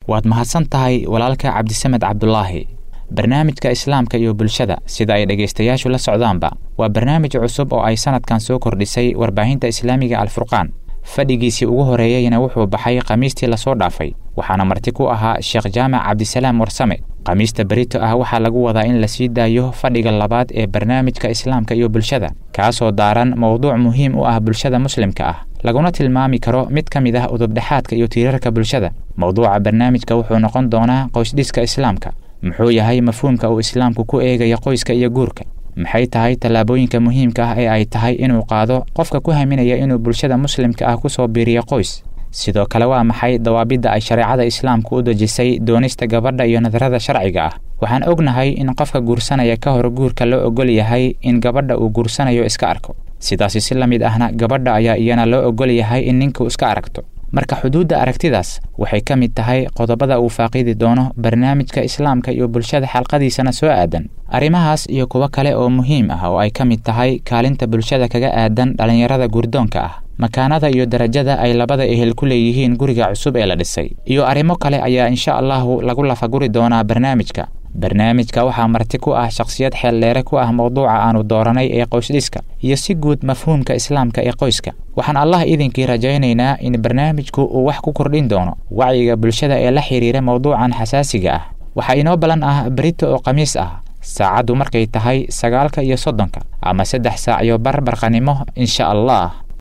waad mahadsan tahay walaalka cabdisamed cabdulaahi barnaamijka islaamka iyo bulshada sida ay dhegaystayaashu la socdaanba waa barnaamij cusub oo ay sanadkan soo kordhisay warbaahinta islaamiga alfurqaan fadhigiisii ugu horeeyeyna wuxuu baxay khamiistii lasoo dhaafay waxaana marti ku ahaa sheekh jaamac cabdisalaam warsame khamiista berito ah waxaa lagu wadaa in la sii daayo fadhiga labaad ee barnaamijka islaamka iyo bulshada kaasoo daaran mowduuc muhiim u ah bulshada muslimka ah laguna tilmaami karo mid ka mid ah udubdhexaadka iyo tiirarka bulshada mowduuca barnaamijka wuxuu noqon doonaa qoysdhiska islaamka muxuu yahay mafhuumka uu islaamku ku eegaya qoyska iyo guurka maxay tahay tallaabooyinka muhiimka ah ee ay tahay inuu qaado qofka ku haminaya inuu bulshada muslimka ah kusoo biiriyo qoys sidoo kale waa maxay dawaabidda ay shareecada islaamku u dejisay doonista gabadha iyo nadarada sharciga ah waxaan ognahay in qofka guursanaya ka hor guurka loo ogol yahay in gabadha uu guursanayo iska arko sidaasi si la mid ahna gabadha ayaa iyana loo ogol yahay in ninku iska aragto marka xuduudda aragtidaas waxay ka mid tahay qodobada uu faaqidi doono barnaamijka islaamka iyo bulshada xalqadiisana soo aadan arrimahaas iyo kuwo kale oo muhiim ah oo ay ka mid tahay kaalinta bulshada kaga aadan dhallinyarada guurdoonka ah makaanada iyo darajada ay labada ehel ku leeyihiin guriga cusub ee la dhisay iyo arrimo kale ayaa insha allahu lagu lafaguri doonaa barnaamijka barnaamijka waxaa marti ku ah shakhsiyad xeeldheere ku ah mowduuca aanu dooranay ee qoysdhiska iyo si guud mafhuumka islaamka ee qoyska waxaan allah idinkii rajaynaynaa in barnaamijku uu wax ku kordhin doono wacyiga bulshada ee la xidhiira mowduucan xasaasiga ah waxaa inoo ballan ah berito oo khamiis ah saacaddu markay tahay sagaalka iyo soddonka ama saddex saac iyo barbarqanimo insha allah